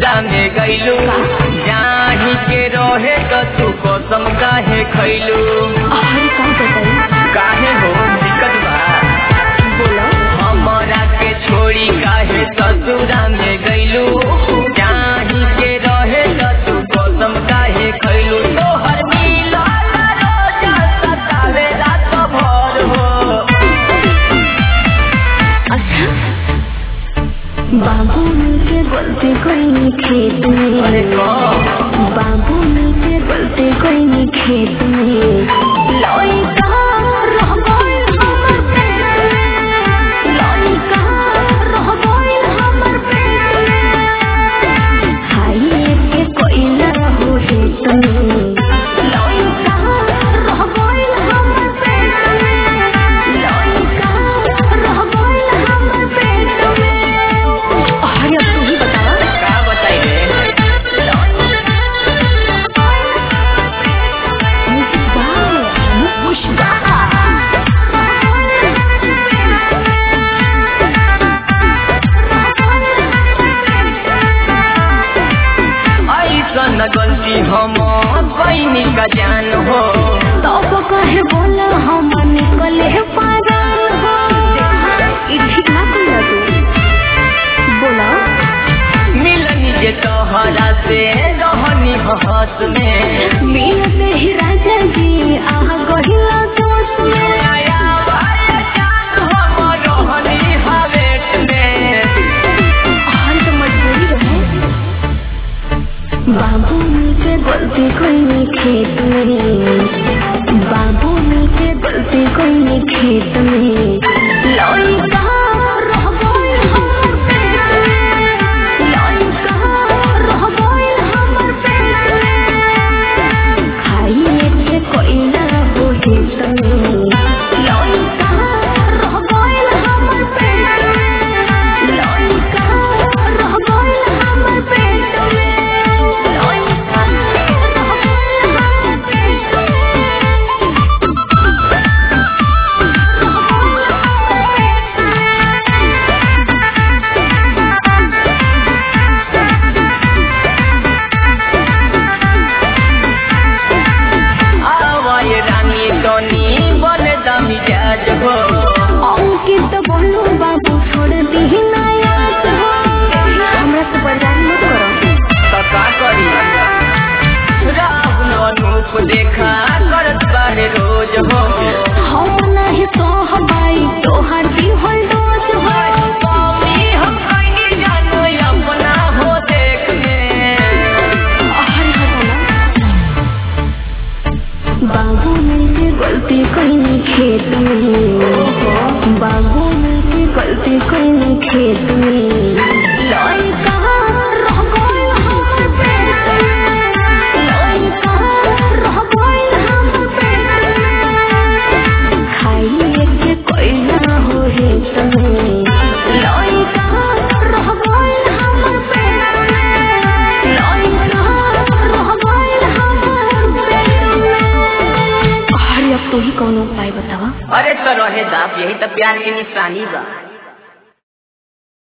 ससुरा में गईलू जाही के रहे तो तू कसम काहे खैलू अरे का बताई काहे हो दिक्कत बा बोला हमरा के छोड़ी काहे ससुरा में गईलू जाही के रहे तो तू कसम काहे खैलू तोहर मिलल रोजा सतावे रात भर हो अच्छा बाबू के गलती कोई खेत अरे में कौन बाबू के गलती कोई खेत में लइका रह गइल हमर पेट में लइका रह गइल हमर पेट में खाइए के कोई ना हो हेत में लइका रह गइल हमर पेट में लइका रह गइल हमर पेट में अरे अब तू ही बता का बताई रे ऐसन गलती हम बहनी का जान हो कहे बोला हम निकले पागल हो ई ठीक ना कहिया तू बोला मिलनी जे तोहरा से रहनी हस में मिलते ही राजा जी आह गहिला दोस्त में आया वाला जान हम रहनी हवेट में हर तो मजबूरी रहे बाबू के गलती कोई नहीं खेत में बाबू के गलती कोई नहीं खेत में लइका रह गइल हमर पेट में लइका रह गइल हमर पेट में खाइए के कोई ना हो हित में लइका रह गइल हमर पेट में लइका रह गइल हमर पेट में लइका रह गइल हमर पेट आवाय रानी तोनी बन दमी जाज हो अंकित बोलो बाबू छोड़ दी ना याद हो हमरा से बर्दाश्त मत करो तो का करी राहुल अनूप देखा करत बारे रोज हो हम नहीं तो हवाई तोहर भी होल डोज हो मम्मी हम कहीं जानो अपना हो देख में अरे हटाना बाबू ने गलती कहीं खेत में बाबू ने गलती कहीं खेत में लइका रह गइल हमर पेट में लइका रह गइल हमर पेट में खाइए के कोई ना हो हेत में लइका रह गइल हमर पेट में लइका रह गइल हमर पेट में अरे अब तू ही कौन उपाय बतावा अरे तो रहे दाप यही तो प्यार की निशानी बा